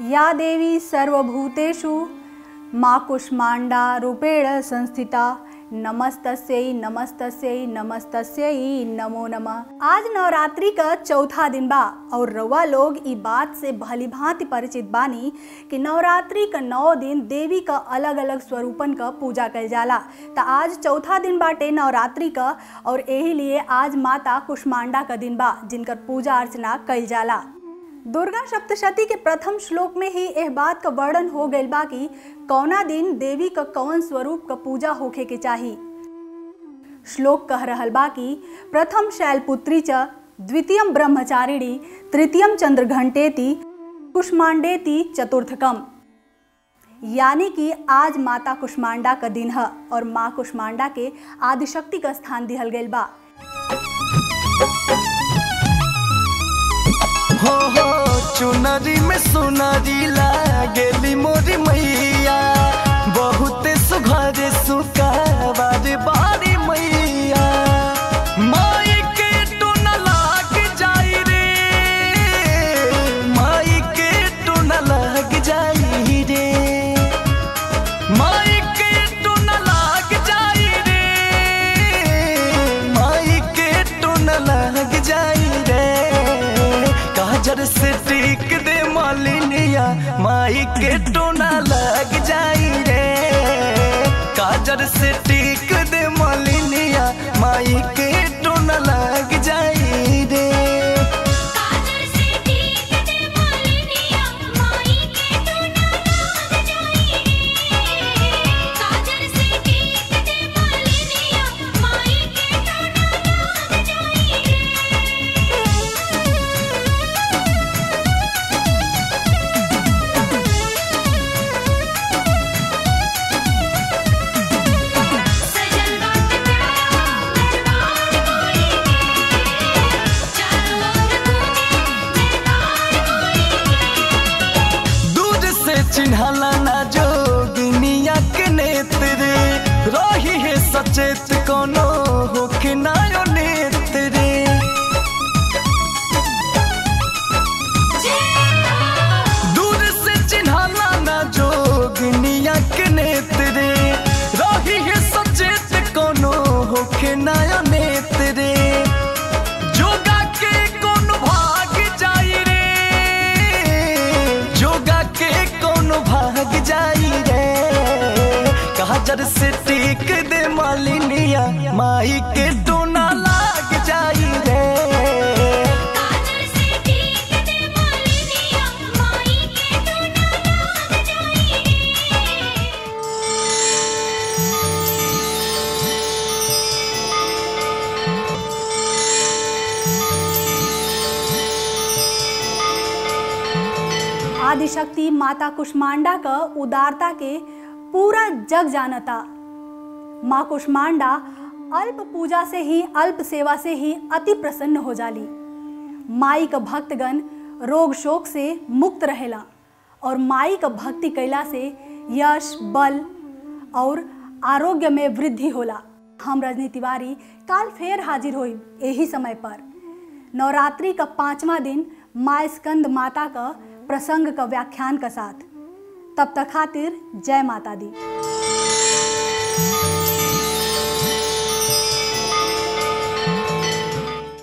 या देवी सर्वभूतेषु माँ कुष्मांडा रूपेण संस्थिता नमस्तस्यै नमस्तस्यै नमस्तस्यै नमो नमः आज नवरात्रि का चौथा दिन बा और रउआ लोग ई बात से भली भांति परिचित बानी कि नवरात्रि का नौ दिन देवी का अलग अलग स्वरूपन का पूजा कल जाला त आज चौथा दिन बाटे नवरात्रि का और यही लिए आज माता कुष्मांडा का दिन बा जिनकर पूजा अर्चना कल जाला दुर्गा सप्तशती के प्रथम श्लोक में ही यह बात का वर्णन हो गईल बा कि कौना दिन देवी का कौन स्वरूप का पूजा होखे के चाही श्लोक कह रहल बा कि प्रथम शैलपुत्री च द्वितीयम ब्रह्मचारिणी तृतीयम चंद्रघंटेति कुष्मांडेति चतुर्थकम यानी कि आज माता कुष्मांडा का दिन है और माँ कुष्मांडा के आदिशक्ति का स्थान दिहल गईल बा हो हो चुनरी में सुनरी लागेली मोरी मैया बहुत सुघर सुकाबार बारी मैया माई के टून लाग जाई रे माई के टून लाग जाई रे माई के टून लाग जाई रे माई के टून लाग जाई रे काजर से टीक दे मालिनिया माई के टोना लग जाई रे काजर से टीक दे मालिनिया माई के टोना लग जाई रे काजर से टीक दे मालिनिया माई के टोना लाग जाई रे काजर से टीक दे मालिनिया माई के टोना लाग जाई रे सजल बात प्यारा दरबार कोई चारों ओर गूंजे जयकार कोई दूर से चिन्हला ना जोगिनिया के नेत्र रे रही है सचेत कोनो होके नायो नेत्र रे दूर से चिन्हला ना जोगिनिया के नेत्र रे रही है सचेत कोनो होके नायो नेत्र रे जोगा के कौन भाग जाई रे जोगा के कौन भाग जाई रे काजर से टीक दे मालिनिया माई के डोना लाग जाई रे काजर से टीक दे मालिनिया माई के टोना लाग जाई रे आदिशक्ति माता कुष्मांडा का उदारता के पूरा जग जानता माँ कुष्मांडा अल्प पूजा से ही अल्प सेवा से ही अति प्रसन्न हो जाली माई का भक्तगण रोग शोक से मुक्त रहेला और माई का भक्ति कैला से यश बल और आरोग्य में वृद्धि होला हम रजनी तिवारी काल फेर हाजिर होई यही समय पर नवरात्रि का पांचवा दिन माँ स्कंद माता का प्रसंग का व्याख्यान का साथ तब तक खातिर जय माता दी